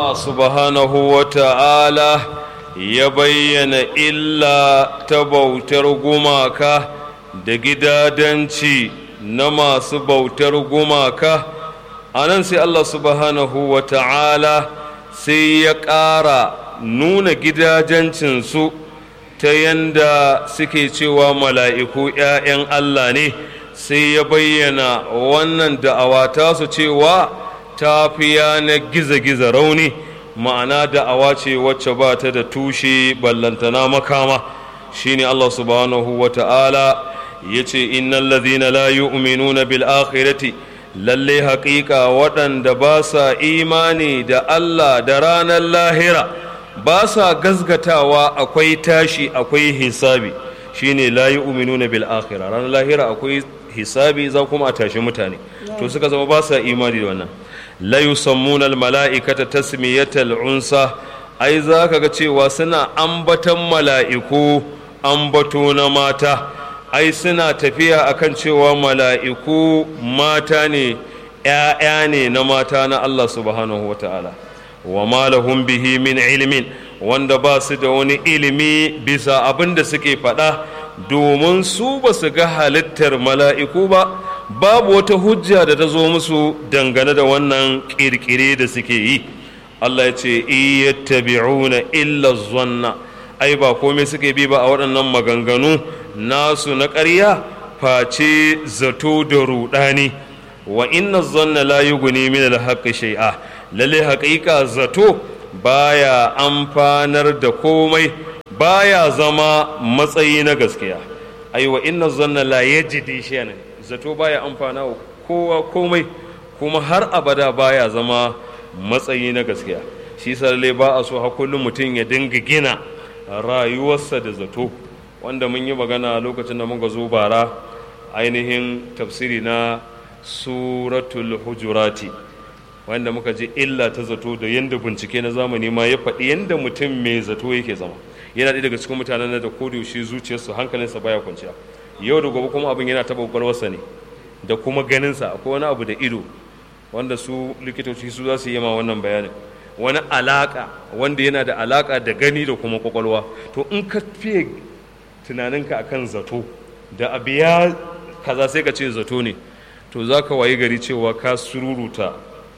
Allah subhanahu wa ta'ala ya bayyana illa ta bautar gumaka da gidadanci na masu bautar gumaka a nan sai Allah subhanahu wa ta'ala sai ya ƙara nuna gidajencinsu ta yanda suke cewa mala'iku ‘ya'yan Allah ne sai ya bayyana wannan da'awa tasu cewa ta fi na giza-giza rauni ma'ana da'awa ce wacce ba ta da tushe ballantana makama shine Allah subhanahu wa ta'ala ya ce innan lazina la yu'minuna bil akhirati lalle haƙiƙa waɗanda ba sa imani da Allah da ranar lahira ba sa gazgatawa akwai tashi akwai hisabi shine la yu'minuna bil akhirah ranar lahira akwai hisabi za kuma a tashi mutane to suka zama ba sa imani da wannan la yusammuna al mala'ikata tasmiyatal unsa ai za ka ga cewa suna ambatan mala'iku ambato na mata ai suna tafiya akan cewa mala'iku mata ne ‘ya'ya ne na mata na Allah subhanahu wa ta'ala wa malahum bihi min ilimin wanda ba su da wani ilimi bisa abin da suke faɗa domin su ba su ga halittar mala'iku ba babu wata hujja da ta zo musu dangane da wannan ƙirƙire da suke yi Allah ya ce iyattabi'una illa zanna ai ba komai suke bi ba a waɗannan maganganu nasu na ƙarya face zato da ruɗani wa inna zanna la yughni min al-haqqi shay'a lalle haƙiƙa zato baya amfanar da komai baya zama matsayi na gaskiya ai wa inna zanna la yajidi shay'an zato baya amfana wa kowa komai kuma har abada baya zama matsayi na gaskiya shi lalle ba a so ha kullum mutum ya dinga gina rayuwarsa da zato wanda mun yi magana lokacin da muka zo bara ainihin tafsiri na suratul hujurati wanda muka ji illa ta zato da yadda bincike na zamani ma ya faɗi yadda mutum mai zato yake zama yana ɗaya daga cikin mutanen da ko da yaushe zuciyarsu hankalinsa baya kwanciya yau da gobe kuma abin yana taɓa ƙwaƙwalwarsa ne da kuma ganinsa akwai wani abu da ido wanda su likitoci su za su yi ma wannan bayanin wani alaƙa wanda yana da alaƙa da gani da kuma ƙwaƙwalwa to in ka fiye tunaninka akan zato da abu ya kaza sai ka ce zato ne to za ka wayi gari cewa ka sururuta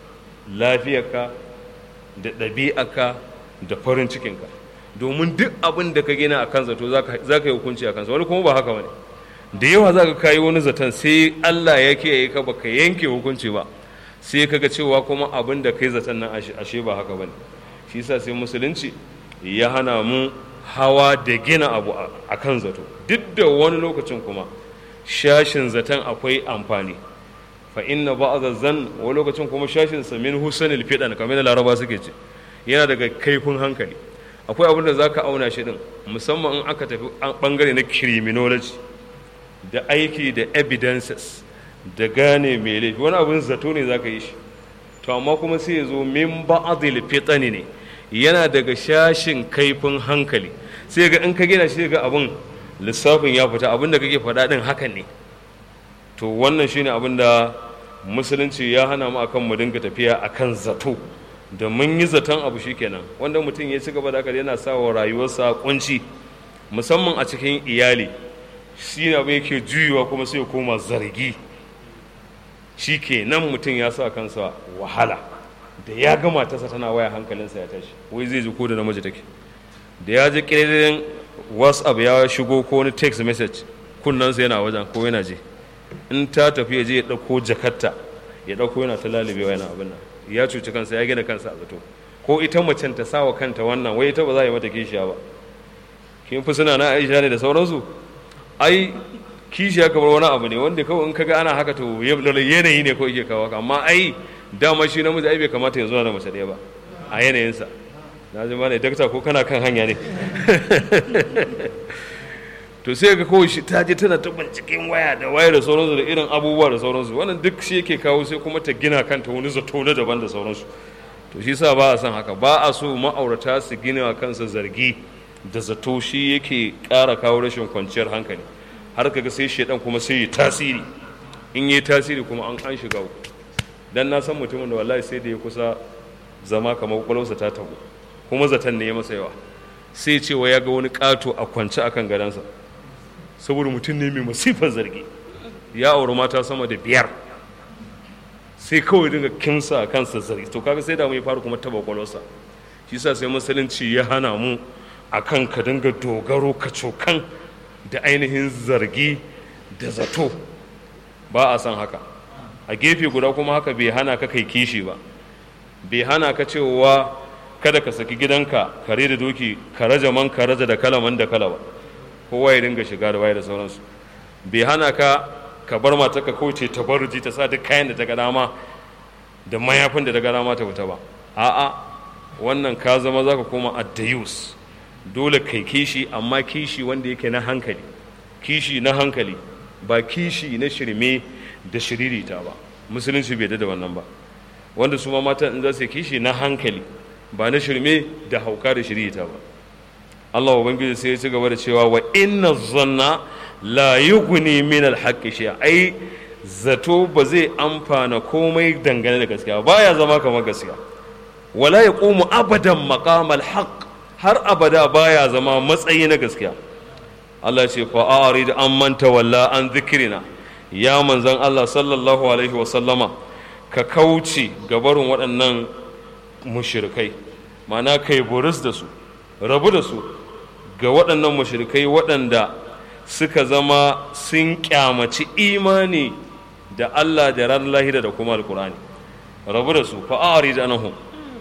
lafiyarka da ɗabi'arka da farin cikinka domin duk abin da ka gina a kan zato za ka yi hukunci a kansa wani kuma ba haka wani da yawa za ka kayi wani zaton sai allah ya kiyaye ka baka yanke hukunci ba sai ka ga cewa kuma abin da kai zaton nan ashe ba haka bane shi sa sai musulunci ya hana mu hawa da gina abu a kan zato duk da wani lokacin kuma shashin zaton akwai amfani fa inna ba'dha zan wani lokacin kuma shashin sa min husnil fidan kamar da laraba suke ce yana daga kaifin hankali akwai abin da zaka auna shi din musamman in aka tafi bangare na criminology da aiki da evidences da gane mai laifi wani abin zato ne zaka yi shi to amma kuma sai ya zo min ba'dhil fitani ne yana daga shashin kaifin hankali sai ga in ka gina shi ga abin lissafin ya fita abin da kake faɗa ɗin hakan ne to wannan shine abin da musulunci ya hana mu akan mu dinga tafiya akan zato da mun yi zaton abu shikenan wanda mutum ya ci gaba da haka yana sa wa rayuwarsa kunci musamman a cikin iyali shi ne abin yake juyuwa kuma sai ya koma zargi shi ke nan mutum ya sa kansa wahala da ya gama tasa tana waya hankalinsa ya tashi wai zai ji ko da namiji take da ya ji ƙirin whatsapp ya shigo ko wani text message kunnansa yana wajen ko yana je in ta tafi ya je ya ɗauko jakarta ya ɗauko yana ta lalibewa yana abin nan ya cuci kansa ya gina kansa a zato ko ita macen ta sawa kanta wannan wai ita ba za a yi mata kishiya ba kin fi suna na aisha ne da sauransu ai kishiya kamar wani abu ne wanda kawai in kaga ana haka to yanayi ne kawai ke kawo haka amma ai dama shi namiji ai bai kamata ya zo da mace ɗaya ba a yanayinsa na ji ne dakta ko kana kan hanya ne to sai ga kawai shi ta je tana ta binciken waya da waya da sauransu da irin abubuwa da sauransu wannan duk shi yake kawo sai kuma ta gina kanta wani zato na daban da sauransu to shi sa ba a son haka ba a so ma'aurata su gina wa kansa zargi da zato shi yake ƙara kawo rashin kwanciyar hankali har kaga sai shaidan kuma sai yi tasiri in yi tasiri kuma an an shiga uku dan na san mutumin da wallahi sai da ya kusa zama kamar kwakwalwarsa ta tabu kuma zaton ne ya masa yawa sai cewa ya ga wani ƙato a kwance akan gadonsa saboda mutum ne mai masifan zargi ya auri mata sama da biyar sai kawai dinga kimsa a kansa zargi to kaga sai da mu ya fara kuma taba kwakwalwarsa shi sa sai musulunci ya hana mu akan ka dinga dogaro ka cokan da ainihin zargi da zato ba a san haka a gefe guda kuma haka bai hana ka kai kishi ba bai hana ka cewa kada ka saki gidanka kare da doki ka raja man ka raja da kalaman da kala ba kowa ya dinga shiga da waye da sauransu bai hana ka ka bar mata ka kauce ta barji ta sa duk kayan da ta ga dama da mayafin da ta ga dama ta fita ba a'a wannan ka zama zaka koma addayus dole kai kishi amma kishi wanda yake na hankali kishi na hankali ba kishi na shirme da shiririta ba musulunci bai da wannan ba wanda su ma mata in za su kishi na hankali ba na shirme da hauka da shiririta ba Allah ubangiji sai ya ci gaba da cewa wa inna zanna la yughni min al-haqqi shay'a ai zato ba zai amfana komai dangane da gaskiya baya zama kamar gaskiya wala yaqumu abadan maqam al-haqq har abada baya zama matsayi na gaskiya Allah ce fa arid an manta walla an zikrina ya manzon Allah sallallahu alaihi wa sallama ka kauce gabarin waɗannan mushrikai ma'ana kai buris da su rabu da su ga waɗannan mushrikai waɗanda suka zama sun kyamaci imani da Allah da ran lahira da kuma alkurani rabu da su fa'ari da anahum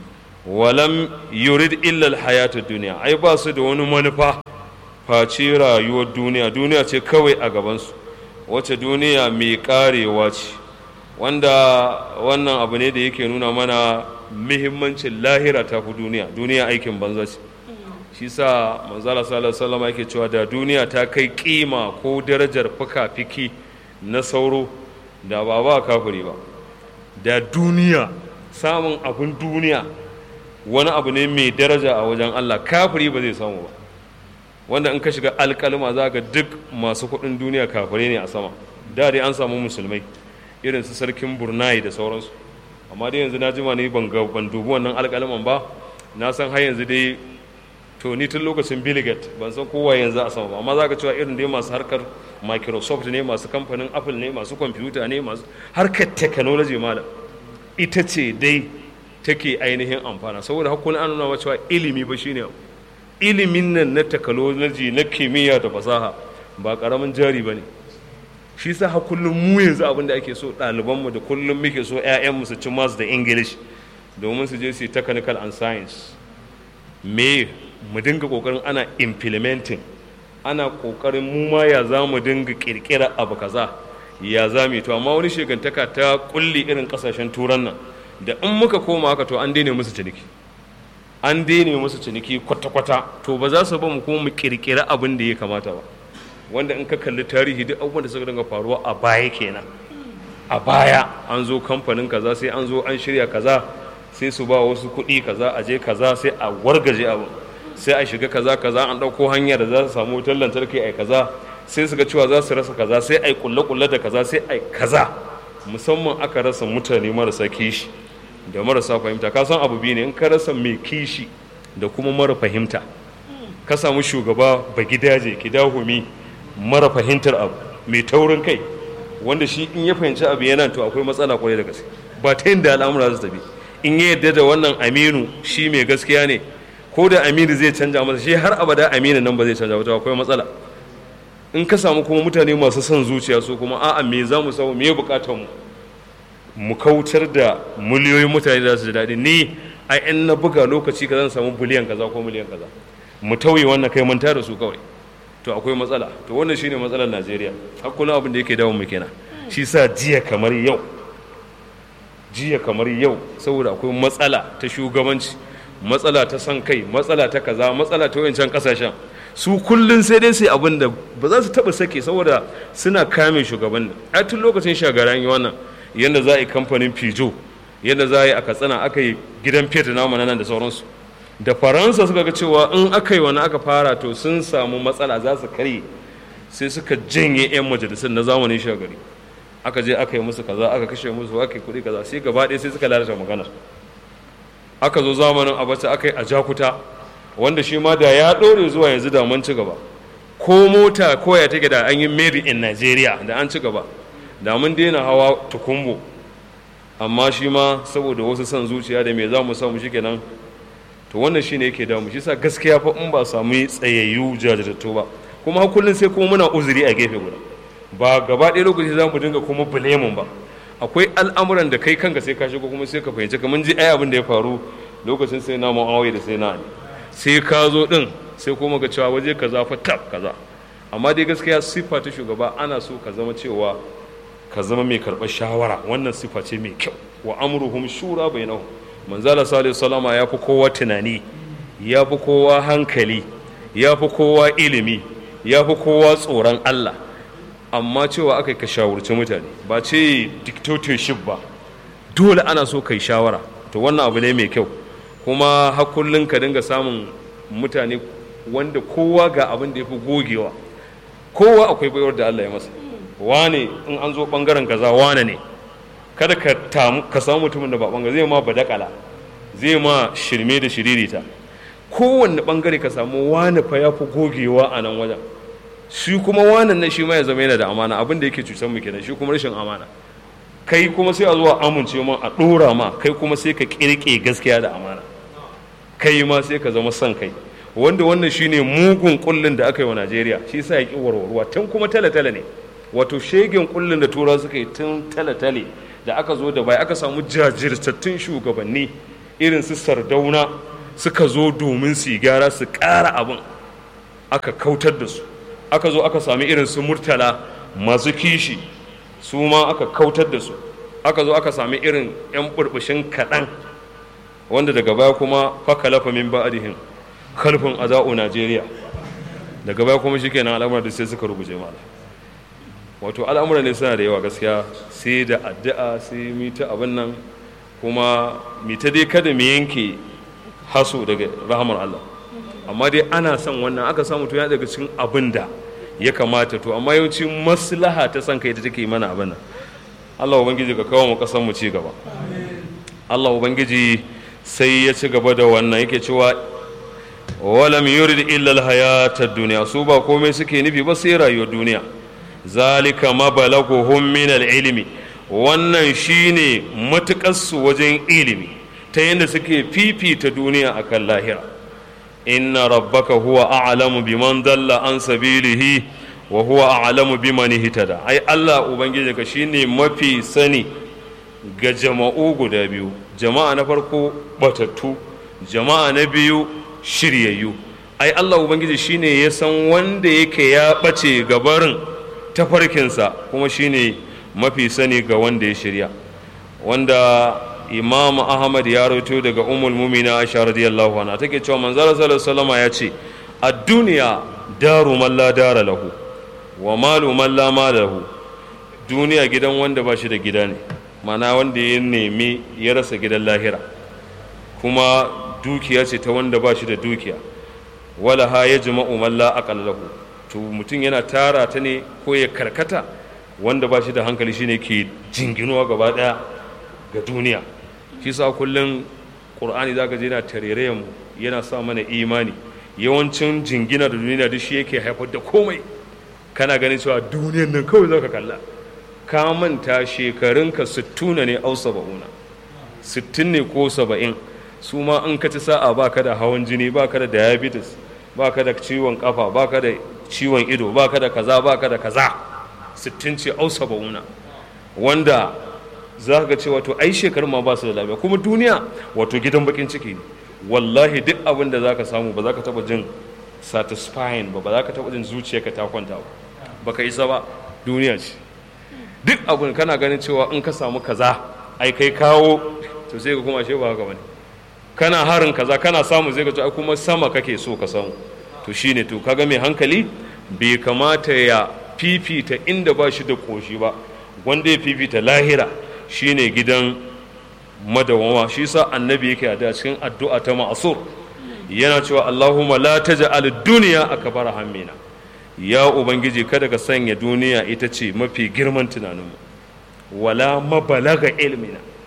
walam yurid illa alhayatud duniya ai ba su da wani manufa face rayuwar duniya duniya ce kawai a gabansu wace duniya mai karewa ce wanda wannan abu ne da yake nuna mana muhimmancin lahira ta fi duniya duniya aikin banza ce shi sa manzala sallallahu alaihi wasallam yake cewa da duniya ta kai kima ko darajar fuka-fiki na sauro da ba ba kafiri ba da duniya samun abin duniya wani abu ne mai daraja a wajen Allah kafiri ba zai samu ba wanda in ka shiga alkalma za ga duk masu kuɗin duniya kafirai ne a sama da dai an samu musulmai irin su sarkin burnai da sauransu amma dai yanzu na jima ne ban ban dubi wannan alkalman ba na san har yanzu dai to ni tun lokacin billigat ban san kowa yanzu a sama ba amma za ka cewa irin dai masu harkar microsoft ne masu kamfanin apple ne masu kwamfuta ne masu harkar technology malam ita ce dai take ainihin amfana saboda hakun an nuna cewa ilimi ba shine ilimin nan na technology na kimiyya da fasaha ba karamin jari ba ne shi sa ha kullum mu yanzu abin da ake so ɗalibanmu da kullum muke so 'ya'yanmu su ci masu da english domin su je su yi technical and science me mu dinga kokarin ana implementing ana kokarin mu ma ya za mu dinga kirkira abu kaza ya za mu to amma wani shegantaka ta kulli irin kasashen turan nan da in muka koma haka to an daina musu ciniki an daina musu ciniki kwata-kwata to ba za su ba mu kuma mu kirkira abin da ya kamata ba wanda in ka kalli tarihi duk abubuwan da suka dinga faruwa a baya kenan a baya an zo kamfanin kaza sai an zo an shirya kaza sai su ba wasu kuɗi kaza a je kaza sai a wargaje abu sai a shiga kaza kaza an ɗauko hanya da za su samu wutar lantarki a kaza sai su ga cewa za su rasa kaza sai a yi kulle-kulle da kaza sai a yi kaza musamman aka rasa mutane marasa kishi da marasa fahimta ka san abu biyu ne in ka rasa mai kishi da kuma mara fahimta ka samu shugaba ba gidaje kidahumi mara fahimtar abu mai taurin kai wanda shi in ya fahimci abu yana to akwai matsala kwarai da gaske ba ta yin da al'amura su tafi in ya yarda da wannan aminu shi mai gaskiya ne ko da aminu zai canja masa shi har abada aminu nan ba zai canja ba akwai matsala in ka samu kuma mutane masu son zuciya su kuma a'a me za mu samu me bukatar mu mu kautar da miliyoyin mutane da su ji daɗi ni a in na buga lokaci ka zan samu biliyan kaza ko miliyan kaza mu tauye wannan kai manta da su kawai to akwai matsala to wannan shine matsalar Najeriya har kullum abin da yake dawo mu kenan shi sa jiya kamar yau jiya kamar yau saboda akwai matsala ta shugabanci matsala ta san kai matsala ta kaza matsala ta wancan kasashen su kullun sai dai sai abin da ba za su taba sake saboda suna kame shugabannin a tun lokacin shagaran yi wannan yadda za a yi kamfanin pijo yadda za a yi a katsina aka yi gidan fetur namu nan da sauransu da faransa suka ga cewa in aka yi wani aka fara to sun samu matsala za su karye sai suka janye 'yan majalisar na zamanin shagari aka je aka yi musu kaza aka kashe musu aka yi kuɗi kaza sai gaba ɗaya sai suka lalata maganar aka zo zamanin abacha aka yi a jakuta wanda shi ma da ya ɗore zuwa yanzu da mun ci gaba ko mota koya take da an yi made in Nigeria da an ci gaba da mun daina hawa tukumbo amma shi ma saboda wasu son zuciya da me za mu samu shi kenan to wannan shine yake damu shi sa gaskiya fa in ba samu tsayayyu jajirtattu ba kuma kullum sai kuma muna uzuri a gefe guda ba gaba ɗaya lokaci za mu dinga kuma bulemun ba akwai al'amuran da kai kanka sai ka shigo kuma sai ka fahimci kamar ji ai abin da ya faru lokacin sai na mu'awiya da sai na ali sai ka zo din sai kuma ga cewa waje kaza fa tab kaza amma dai gaskiya siffa ta shugaba ana so ka zama cewa ka zama mai karɓar shawara wannan siffa ce mai kyau wa amruhum shura bainahum manzala sallallahu salama ya fi kowa tunani ya fi kowa hankali ya fi kowa ilimi ya fi kowa tsoron Allah amma cewa aka ka shawarci mutane ba ce dictatorship ba dole ana so kai shawara to wannan abu ne mai kyau kuma hakullin ka dinga samun mutane wanda kowa ga abin da ya fi gogewa kowa akwai baiwar da Allah ya masa wane in an zo bangaren kaza wane ne kada ka tamu ka samu mutumin da ba bangare zai ma badakala zai ma shirme da shiririta kowanne bangare ka samu wane fa ya fi gogewa a nan wajen shi kuma wanan nan shi ma ya zama yana da amana abin da yake cutar mu kenan shi kuma rashin amana kai kuma sai a zuwa amince ma a dora ma kai kuma sai ka kirke gaskiya da amana kai ma sai ka zama son kai wanda wannan shine mugun kullun da aka yi wa Najeriya shi yasa ya ki warwarwa tun kuma tale-tale ne wato shegen kullun da turawa suka yi tun tale-tale da aka zo da bai aka samu jajirtattun shugabanni irin su sardauna suka zo domin su gyara su ƙara abin aka kautar da su aka zo aka sami irin su murtala masu kishi su ma aka kautar da su aka zo aka sami irin 'yan burbushin kaɗan wanda daga baya kuma fakalafa min ba'adihim kalfin aza'u najeriya daga baya kuma shi kenan al'amuran da sai suka ruguje mala wato al'amuran ne suna da yawa gaskiya sai da addu'a sai mita abin nan kuma mita dai kada mu yanke haso daga rahamar Allah amma dai ana son wannan aka samu to ya daga cikin abin da ya kamata to amma yawanci maslaha ta san kai ta take mana abin nan Allah ubangiji ka kawo mu kasan mu ci gaba Allah ubangiji sai ya ci gaba da wannan yake cewa walam yurid illa alhayata ad-dunya su ba komai suke nufi ba sai rayuwar duniya zalika mabalaguhum min al-ilmi wannan shine matuƙarsu wajen ilimi ta yadda suke fifita duniya akan lahira inna rabbaka huwa a'lamu biman dalla an sabilihi wa huwa a'lamu biman ihtada ai Allah ubangiji ka shine mafi sani ga jama'u guda biyu jama'a na farko batattu jama'a na biyu shiryayyu ai Allah ubangiji shine ya san wanda yake ya bace gabarin tafarkinsa kuma shine mafi sani ga wanda ya shirya wanda imam ahmad ya rawaito daga umul mumina aisha radiyallahu anha take cewa manzara sallallahu alaihi ya ce a duniya daru man la dara lahu wa malu man la mala lahu duniya gidan wanda ba shi da gida ne mana wanda ya nemi ya rasa gidan lahira kuma dukiya ce ta wanda ba shi da dukiya wala ha ya jima'u man la aqal lahu to mutum yana tara ta ne ko ya karkata wanda ba shi da hankali shine ke jinginuwa gaba daya ga duniya shi sa kullum ƙur'ani za ka je yana tarere mu yana sa mana imani yawancin jingina da duniya duk shi yake haifar da komai kana ganin cewa duniyan nan kawai za ka kalla ka manta shekarunka sittuna ne au saba'una sittin ne ko saba'in su ma in ka ci sa'a ba ka da hawan jini ba ka da diabetes ba ka da ciwon kafa ba ka da ciwon ido ba ka da kaza ba ka da kaza sittin ce au saba'una wanda za ka ce wato ai shekarun ma ba su da lafiya kuma duniya wato gidan bakin ciki ne wallahi duk abin da za ka samu ba za ka taba jin satisfying ba ba za ka taba jin zuciyarka ta kwanta ba ba ka isa ba duniya ce duk abin kana ganin cewa in ka samu kaza ai kai kawo to sai ka kuma ashe ba haka bane kana harin kaza kana samu zai ka ce ai kuma sama kake so ka samu to shine to kaga mai hankali bai kamata ya fifita inda ba shi da koshi ba wanda ya fifita lahira shine gidan madawama shi sa annabi yake a cikin addu'a ta ma'asur yana cewa Allahumma la taj'al dunya akbar hammina ya ubangiji kada ka sanya duniya ita ce mafi girman tunaninmu wala mabalaga ilmina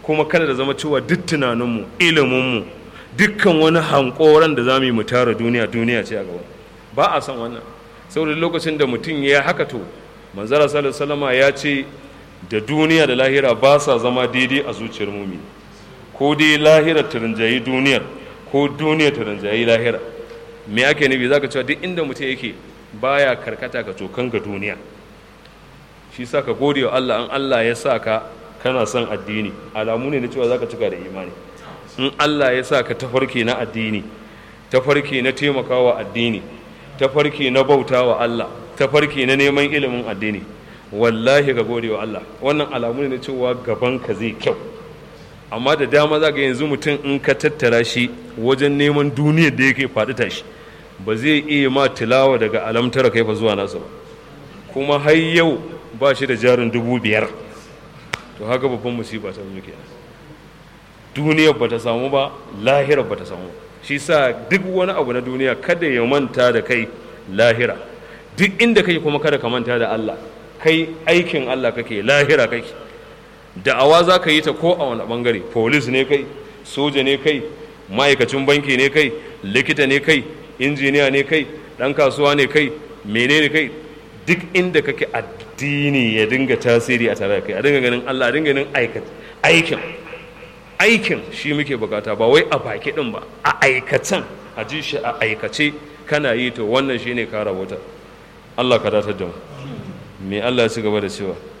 kuma kada da zama cewa duk tunaninmu iliminmu dukkan wani hankoran da za mu yi mu tara duniya duniya ce a gaba ba a son wannan saboda lokacin da mutum ya haka to manzara sallallahu ya ce da duniya da lahira ba sa zama daidai a zuciyar mumini ko dai lahira ta rinjayi duniyar ko duniya ta rinjayi lahira me ake nufi zaka cewa duk inda mutum yake baya karkata ka cokan ga duniya shi sa ka gode wa Allah an Allah ya sa ka kana son addini alamu ne na cewa zaka cika da imani in Allah ya sa ka tafarki na addini tafarki na taimakawa addini tafarki na bautawa Allah tafarki na neman ilimin addini wallahi ka gode wa Allah wannan alamu ne na cewa gaban ka zai kyau amma da dama za ga yanzu mutum in ka tattara shi wajen neman duniyar da yake faɗi tashi ba zai iya ma tilawa daga alamtara kai fa zuwa nasa ba kuma har yau ba shi da jarin dubu biyar to haka babban musiba ta muke duniyar ba ta samu ba lahirar ba ta samu shi sa duk wani abu na duniya kada ya manta da kai lahira duk inda kai kuma kada ka manta da Allah kai aikin Allah kake lahira kake da'awa za ka yi ta ko a wani bangare polis ne kai soja ne kai ma'aikacin banki ne kai likita ne kai injiniya ne kai ɗan kasuwa ne kai menene kai duk inda kake addini ya dinga tasiri a tare da kai a dinga ganin Allah a dinga ganin aikin aikin shi muke bukata ba wai a baki din ba a aikacen a ji shi a aikace kana yi to wannan shine ka rabota Allah ka datar da mu me Allah ya ci gaba da cewa